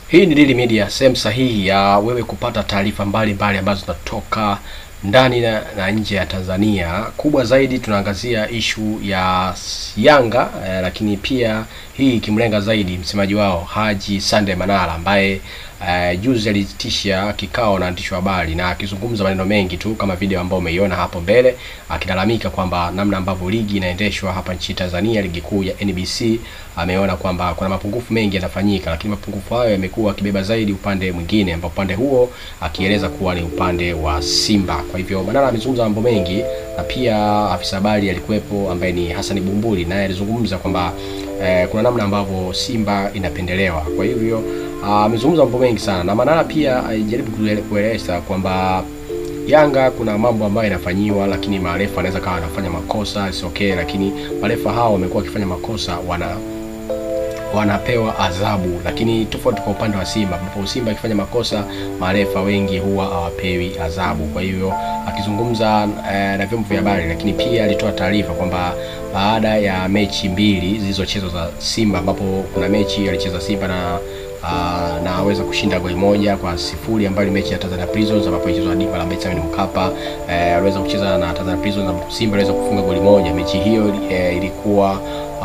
Hii ni Daily Media, sehemu sahihi ya wewe kupata taarifa mbalimbali ambazo zinatoka ndani na, na nje ya Tanzania. Kubwa zaidi tunaangazia ishu ya Yanga eh, lakini pia hii ikimlenga zaidi msemaji wao Haji Sande Manara ambaye eh, juzi aliitisha kikao na waandishi wa habari na akizungumza maneno mengi tu kama video ambayo umeiona hapo mbele, akilalamika kwamba namna ambavyo ligi inaendeshwa hapa nchini Tanzania, ligi kuu ya NBC, ameona kwamba kuna mapungufu mengi yanafanyika, lakini mapungufu hayo yamekuwa akibeba zaidi upande mwingine, ambao upande huo akieleza kuwa ni upande wa Simba. Kwa hivyo Manara amezungumza mambo mengi, na pia afisa habari alikuwepo ambaye ni Hassan Bumbuli, naye alizungumza kwamba eh, kuna namna ambavyo Simba inapendelewa. Kwa hivyo amezungumza mambo mengi sana, na Manara pia alijaribu kueleza kwamba Yanga kuna mambo ambayo yanafanyiwa, lakini marefa anaweza kawa anafanya makosa si okay, lakini marefa hao wamekuwa wakifanya makosa wana wanapewa adhabu, lakini tofauti kwa upande wa Simba ambapo Simba akifanya makosa marefa wengi huwa hawapewi adhabu. Kwa hivyo akizungumza eh, na vyombo vya habari, lakini pia alitoa taarifa kwamba baada ya mechi mbili zilizochezwa za Simba ambapo kuna mechi alicheza Simba na Uh, na aweza kushinda goli moja kwa sifuri ambayo ni mechi ya Tanzania Prisons ambapo ilichezwa dimba la Benjamin Mkapa. Eh, aliweza kucheza na Tanzania Prisons ambapo Simba aliweza kufunga goli moja. Mechi hiyo eh, ilikuwa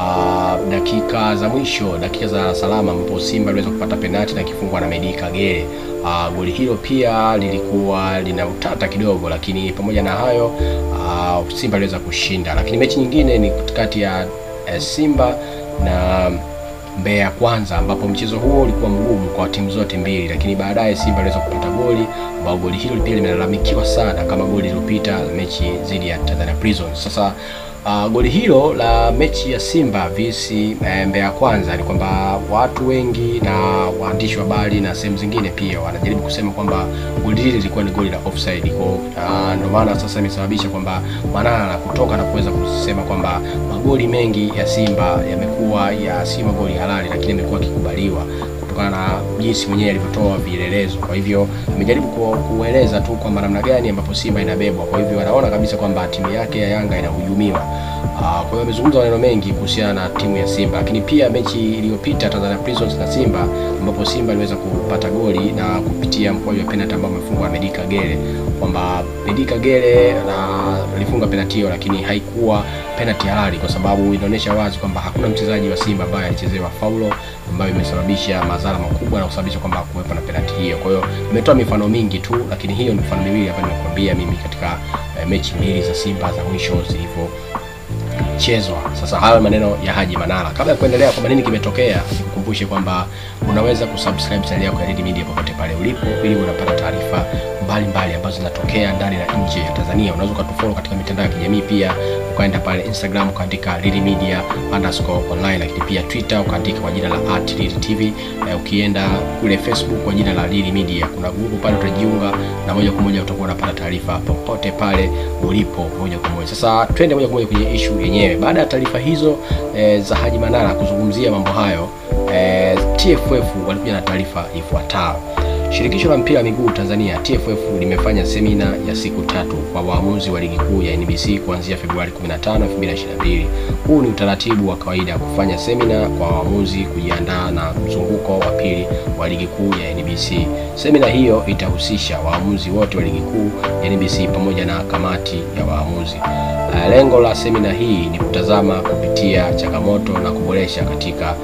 uh, dakika za mwisho, dakika za salama ambapo Simba aliweza kupata penalti na kifungwa na Medi Kagere. Uh, goli hilo pia lilikuwa lina utata kidogo, lakini pamoja na hayo uh, Simba aliweza kushinda. Lakini mechi nyingine ni kati ya eh, Simba na Mbeya Kwanza ambapo mchezo huo ulikuwa mgumu kwa timu zote mbili, lakini baadaye Simba aliweza kupata goli ambao goli hilo pia limelalamikiwa sana kama goli lililopita mechi dhidi ya Tanzania Prisons. Sasa uh, goli hilo la mechi ya Simba vs e, Mbeya Kwanza ni kwamba watu wengi na waandishi wa habari na sehemu zingine pia wanajaribu kusema kwamba goli hili lilikuwa ni goli la offside. Kwa uh, ndio maana sasa imesababisha kwamba Manara kutoka na kuweza kusema kwamba magoli mengi ya Simba yamekuwa ya si magoli halali, lakini yamekuwa yakikubaliwa kutokana na jinsi mwenyewe alivyotoa vielelezo. Kwa hivyo amejaribu kueleza tu kwamba namna gani ambapo Simba inabebwa. Kwa hivyo anaona kabisa kwamba timu yake ya Yanga inahujumiwa. Uh, kwa hiyo amezungumza maneno mengi kuhusiana na timu ya Simba, lakini pia mechi iliyopita Tanzania Prisons na Simba ambapo Simba aliweza kupata goli na kupitia mkwaju wa penalty ambao amefungwa na Medi Kagere, kwamba Medi Kagere na alifunga penalty hiyo, lakini haikuwa penalty halali kwa sababu inaonyesha wazi kwamba hakuna mchezaji wa Simba ambaye alichezewa faulo ambayo imesababisha madhara makubwa na kusababisha kwamba kuwepo na penalty hiyo. Kwa hiyo nimetoa mifano mingi tu, lakini hiyo ni mifano miwili ambayo nimekuambia mimi katika eh, mechi mbili za Simba za mwisho zilivyo chezwa. Sasa hayo maneno ya Haji Manara. Kabla ya kuendelea kwa nini kimetokea, nikukumbushe kwamba unaweza kusubscribe channel yako ya Red Media popote pale ulipo, ili unapata taarifa mbalimbali ambazo zinatokea ndani na nje ya Tanzania. Unaweza ukatufollow katika mitandao ya kijamii pia, ukaenda pale Instagram ukaandika Red Media underscore online, lakini pia Twitter ukaandika kwa jina la @redtv. Eh, ukienda kule Facebook kwa jina la Red Media, kuna grupu pale utajiunga na moja kwa moja utakuwa unapata taarifa popote pale ulipo moja kwa moja. Sasa twende moja kwa moja kwenye issue yenyewe. Baada ya taarifa hizo eh, za Haji Manara kuzungumzia mambo hayo eh, TFF walikuja na taarifa ifuatayo. Shirikisho la mpira wa miguu Tanzania TFF limefanya semina ya siku tatu kwa waamuzi wa ligi kuu ya NBC kuanzia Februari 15, 2022. Huu ni utaratibu wa kawaida kufanya semina kwa waamuzi kujiandaa na mzunguko wa pili wa ligi kuu ya NBC. Semina hiyo itahusisha waamuzi wote wa ligi kuu ya NBC pamoja na kamati ya waamuzi. Lengo la semina hii ni kutazama kupitia changamoto na kuboresha katika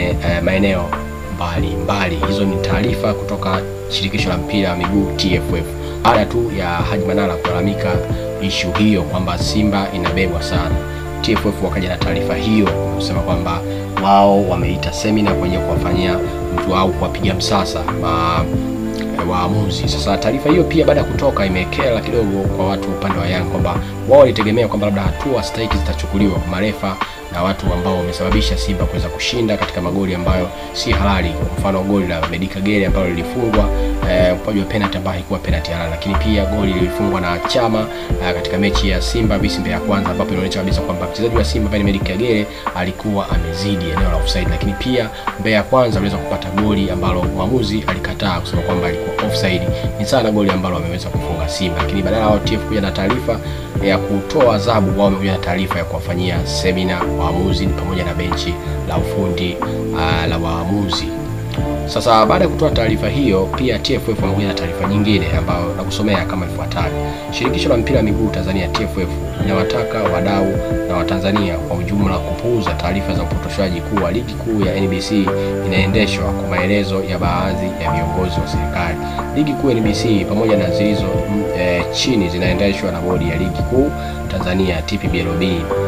maeneo mbali mbali. Hizo ni taarifa kutoka shirikisho la mpira wa miguu TFF, baada tu ya Haji Manara kulalamika ishu hiyo kwamba Simba inabebwa sana. TFF wakaja na taarifa hiyo kusema kwamba wao wameita semina kwenye kuwafanyia mtu au kuwapiga msasa ma waamuzi. Sasa taarifa hiyo pia baada ya kutoka imekera kidogo kwa watu upande wa Yanga kwamba wao walitegemea kwamba labda hatua stahiki zitachukuliwa kwa marefa na watu ambao wamesababisha Simba kuweza kushinda katika magoli ambayo si halali. Kwa mfano goli la Medi Kagere ambalo lilifungwa eh, mkwaju wa penalty ambayo haikuwa penalty halali, lakini pia goli lilifungwa na Chama eh, katika mechi ya Simba vs Mbeya Kwanza, ambapo inaonyesha kabisa kwamba mchezaji wa Simba pale Medi Kagere alikuwa amezidi eneo la offside, lakini pia Mbeya Kwanza aliweza kupata goli ambalo mwamuzi alikataa kusema kwamba alikuwa offside. Ni sana goli ambalo wameweza kufunga Simba, lakini badala ya TFF kuja na taarifa ya kutoa adhabu, wao wamekuja na taarifa ya kuwafanyia semina waamuzi pamoja na benchi la ufundi uh, la waamuzi. Sasa baada ya kutoa taarifa hiyo, pia TFF wamekuja na taarifa nyingine ambayo nakusomea kama ifuatavyo. Shirikisho la mpira wa miguu Tanzania TFF linawataka wadau na Watanzania kwa ujumla kupuuza taarifa za upotoshaji kuwa ligi kuu ya NBC inaendeshwa kwa maelezo ya baadhi ya viongozi wa serikali. Ligi kuu ya NBC pamoja na zilizo e, chini zinaendeshwa na bodi ya ligi kuu Tanzania TPBLB,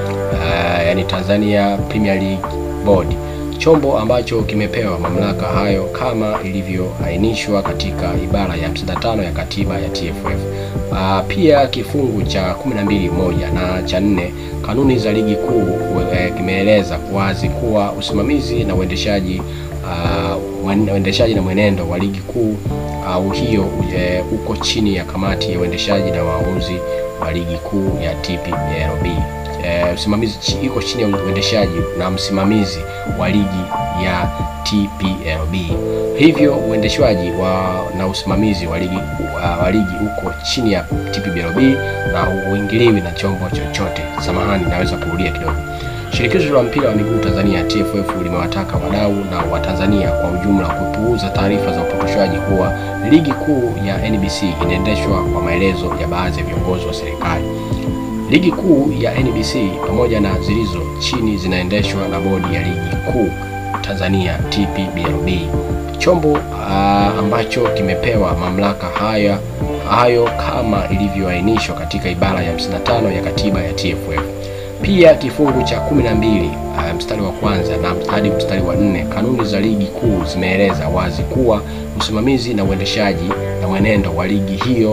uh, yani Tanzania Premier League Board chombo ambacho kimepewa mamlaka hayo kama ilivyoainishwa katika ibara ya 55 ya katiba ya TFF. Uh, pia kifungu cha 12 moja na cha nne kanuni za ligi kuu eh, kimeeleza wazi kuwa usimamizi na uendeshaji uh, uendeshaji na mwenendo wa ligi kuu au uh, hiyo eh, uko chini ya kamati ya uendeshaji na waamuzi wa ligi kuu ya TPLB. Uh, usimamizi iko chini ya uendeshaji na msimamizi wa ligi ya TPLB. Hivyo uendeshwaji wa na usimamizi wa ligi uh, wa ligi uko chini ya TPLB na uingiliwi na chombo chochote. Samahani, naweza kurudia kidogo. Shirikisho la mpira wa miguu Tanzania TFF limewataka wadau na Watanzania kwa ujumla kupuuza taarifa za upotoshaji kuwa ligi kuu ya NBC inaendeshwa kwa maelezo ya baadhi ya viongozi wa serikali. Ligi kuu ya NBC pamoja na zilizo chini zinaendeshwa na bodi ya ligi kuu Tanzania TPBLB, chombo uh, ambacho kimepewa mamlaka haya hayo kama ilivyoainishwa katika ibara ya 55 ya katiba ya TFF. Pia kifungu cha 12 uh, mstari wa kwanza na hadi mstari wa nne kanuni za ligi kuu zimeeleza wazi kuwa usimamizi na uendeshaji na mwenendo wa ligi hiyo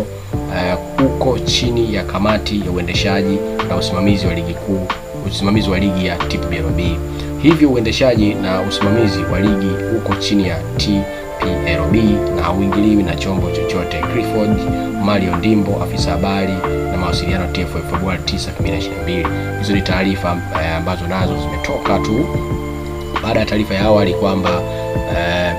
uh, uko chini ya kamati ya uendeshaji na usimamizi wa ligi kuu usimamizi wa ligi ya TPLB. Hivyo uendeshaji na usimamizi wa ligi uko chini ya TPLB na hauingiliwi na chombo chochote. Clifford Mario Ndimbo, afisa habari na mawasiliano TFF, Februari 9, 2022. Hizo ni taarifa eh, ambazo nazo zimetoka tu baada ya taarifa ya awali kwamba eh,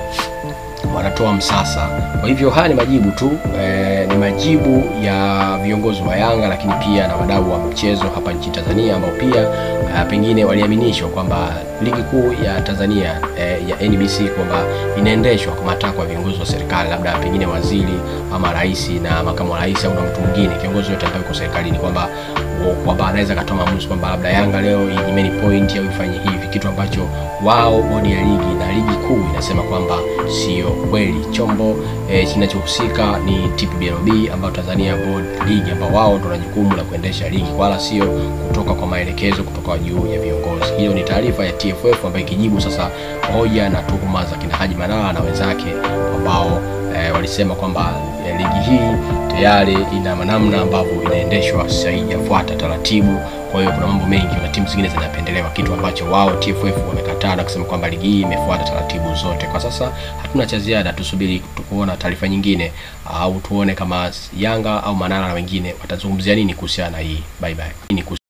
wanatoa msasa. Kwa hivyo haya ni majibu tu eh, ni majibu ya viongozi wa Yanga lakini pia na wadau wa mchezo hapa nchini Tanzania ambao pia eh, pengine waliaminishwa kwamba ligi kuu ya Tanzania eh, ya NBC kwamba inaendeshwa kwa matakwa ya viongozi wa serikali, labda pengine waziri ama rais na makamu wa rais au na mtu mwingine kiongozi yote ambaye yuko serikalini, kwamba kwamba anaweza katoa maamuzi kwamba labda Yanga leo inyimeni point au ifanye hivi, kitu ambacho wao bodi ya ligi na ligi kuu inasema kwamba sio kweli. Chombo eh, kinachohusika ni TPBLB ambao Tanzania Board League ambao wao ndio na jukumu la kuendesha ligi wala sio kutoka kwa maelekezo kutoka juu ya viongozi. Hiyo ni taarifa ya TFF ambayo ikijibu sasa hoja na tuhuma za kina Haji Manara na wenzake ambao eh, walisema kwamba eh, ligi hii tayari ina namna ambavyo inaendeshwa, sasa haijafuata taratibu. Kwa hiyo kuna mambo mengi na timu zingine zinapendelewa, kitu ambacho wao TFF wamekataa na kusema kwamba ligi hii imefuata taratibu zote. Kwa sasa hatuna cha ziada, tusubiri kuona taarifa nyingine au tuone kama Yanga au Manara na wengine watazungumzia nini kuhusiana na hii. Bye bye.